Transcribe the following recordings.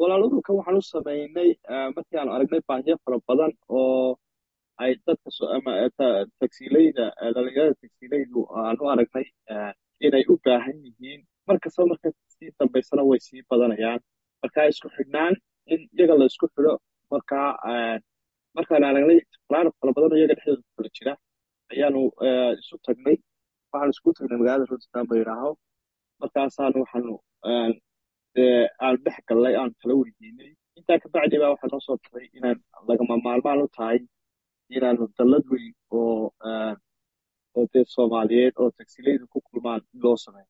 walaal ururkan waxaan u samaynay markii aanu aragnay baahiyo fara badan oo ay dadka ama tagsiileyda dhalinyarada tagsiileydu aan u aragnay inay u baahan yihiin markasta marka sii dambaysana way sii badanayaan marka isku xidhnaan in iyaga la isku xidho markaa markaan aragnay falaano fara badan oo iyaga dhexdooda kula jira ayaanu isu tagnay waxaanu isku tagnay magaalada rotterdam ba yidhaaho markaasaanu waxaanu aan dhex gallay aan kala weydiinay intaa kabacdi baa waxaa noo soo taray inaan lagama maalmaan u tahay inaanu dallad weyn oo oo dee soomaaliyeed oo tagsiilaydu ku kulmaan in loo sameeyo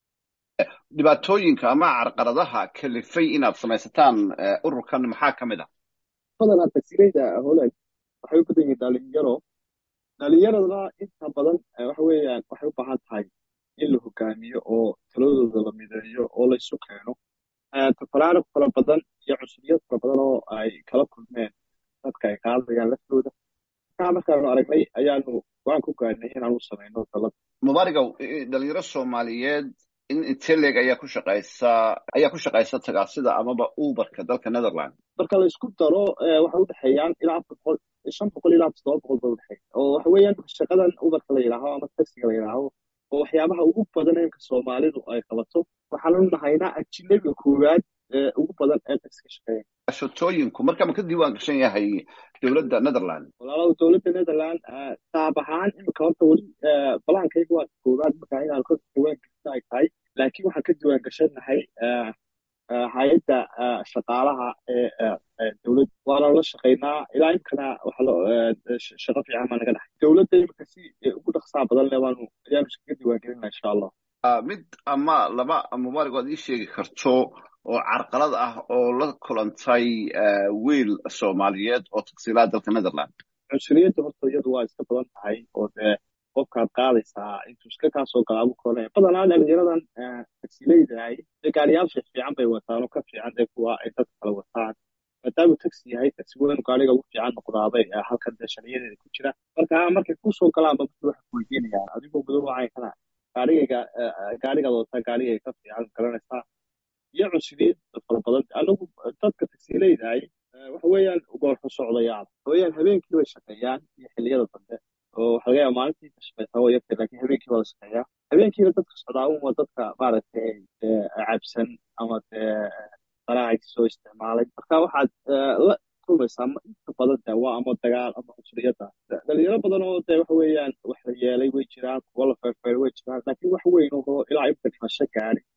dhibaatooyinka ama carqaladaha kalifay inaad samaysataan ururkan maxaa ka mid ah badanaa tagsiilayda holand waxay u badan yihiin dhalinyaro dhalinyaradana inta badan waxa weeyaan waxay u baahan tahay in la hogaamiyo oo taladooda la mideeyo oo la isu keeno tafaraarug fara badan iyo cusubiyad fara badan oo ay kala kulmeen dadka ay qaadayaan laftooda markaa markaanu aragnay ayaanu waan ku gaadhnay inaanu samayno dalada mubaarigow dhalinyaro soomaaliyeed in inteleg ayaa ku shaqaysa ayaa ku shaqaysa tagaasida amaba uberka dalka netherland marka la isku daro waxay udhexeeyaan ilaa afar boqol shan boqol ilaa toddoba boqol bay udhexeeya oo waxa weeyaan shaqadan uberka la yidhaaho ama taxiga la yidhaaho oo waxyaabaha ugu badan imka soomaalidu ay qabato waxaanu nahaynaa ajinabiga koowaad ee ugu badan ee taxiga shaqeeya shotooyinku marka ma ka diiwaan gashan yahay dowladda netherland walaalow dowladda netherland qaab ahaan imika horta weli balaankayga waa koowaad markaa inaanu ka diiwaan gashan ay tahay laakiin waxaan ka diiwaan gashannahay hay-adda shaqaalaha ee dowladda waana la shaqaynaa ilaa imkana shaqo fiican baa naga dhaxay dowladda imika si ugu dhaqsaa badan le waanu ayaanu iskaga diiwaan gelinaa insha allah mid ama laba mubaarig oad ii sheegi karto oo carqalad ah oo la kulantay wiil soomaaliyeed oo tagsiilaa dalka netherland cunsuriyadda horta iyadu waa iska badan tahay oo dee qofkaad qaadaysaa intuu iska kaa soo galaa buu koonaya badanaa dhalinyaradan tagsiileydahay dee gaariyaal fiic fiican bay wataan oo ka fiican dee kuwa ay dadka kala wataan maadaamuu taxi yahay taxi weynu gaariga ugu fiican noqdaabay halkan dee sharciyadeeda ku jira marka markay kusoo galaanba markii waxay kuweydiinayaan adigoo madow wacaykana gaarigayga gaarigaad wataa gaarigay ka fiican garanaysaa iyo cunsuriyad fara badan anagu dadka tagsiileydahay waxa weeyaan goorxo socdayaal weeyaan habeenkii bay shaqeeyaan iyo xilliyada dambe oo waxa laga yaaba maalintii ka shaqeysaa waa yartay laakiin habeenkii waa la shaqeeyaa habeenkiina dadka socdaa un waa dadka maaragtay cabsan ama dee daraacaysi soo isticmaalay marka waxaad la kulmaysaa inta badan de waa ama dagaal ama cunsuriyadda dhalinyaro badan oo dee waxa weeyaan wax la yeelay way jiraan kuwa la feerfeeray way jiraan laakiin wax weyn oo ilaa imka dhimasho gaari